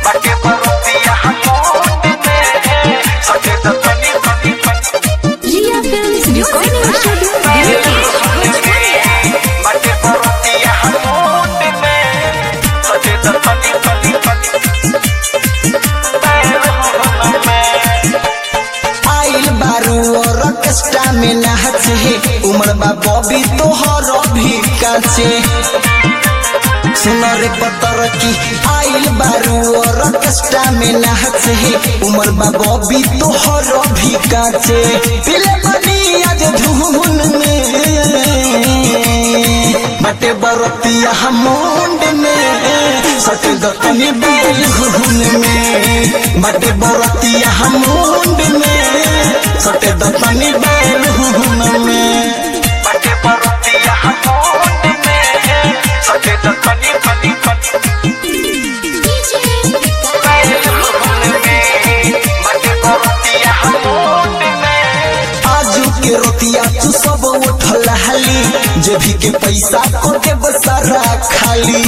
बाटे बरतिया मुंड में सटे त तनी तनी तनी Ria Films Recording Studio Delhi. बाटे बरतिया मुंड में सटे त तनी तनी तनी आइल बारू और ऑर्केस्ट्रा में नाचे उमर बा बॉबी तोहर भी काचे सुनो रे पतर की आइल बारू और ऑर्केस्ट्रा में नाचे उमर बा बॉबी तोहर भी काचे पिले बनी आज धुन में बटे बरतिया मुंड में सट दतनी बेल घुन में बटे बरतिया मुंड में सट दतनी बेल घुन में बाटे बरतिया मुंड में सटे त तनी तनी तनी बाटे बरतिया मुंड में आजू के रोतिया तू सब उठल हाली जे भी के पैसा को के बसारा खाली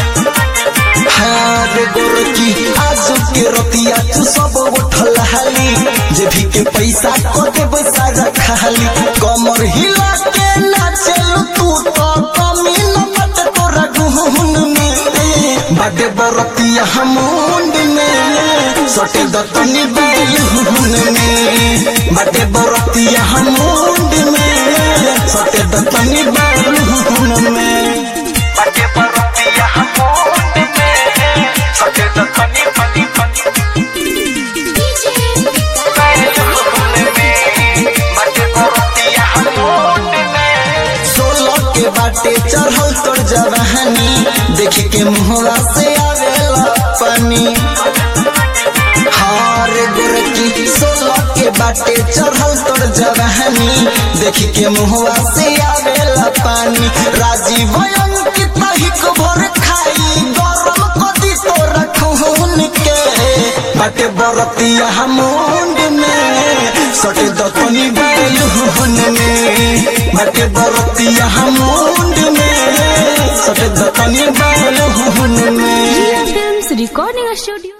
हाँ रे गोरकी आजू के रोतिया तू सब उठल हाली जे भी के पैसा को के बसारा खाली कमर हिला के नाचल तू तो कमी न बट तोरा गुहुन में बड़े बरतिया मुंड में सटे दतनी बेल हुन में बड़े बरतिया मुंड में सटे दतनी बेल हुन में बाटे बरतिया मुंड में सटे त तनी तनी तनी बाटे बरतिया मुंड में सोलह के बाटे चढ़ल तोर जवानी देख के मुहरा से आवेला पानी हार गोरकी सोलह के बाटे चढ़ल तोर जवानी देख के मुहरा से आवेला पानी राजीव अंकित हिक भर खाई गरम कदी तोरा खून के बाटे बरतिया मुंड में सटे दतनी बेल हुन में बाटे बरतिया मुंड में सटे दतनी बेल हुन में Ria Films Recording Studio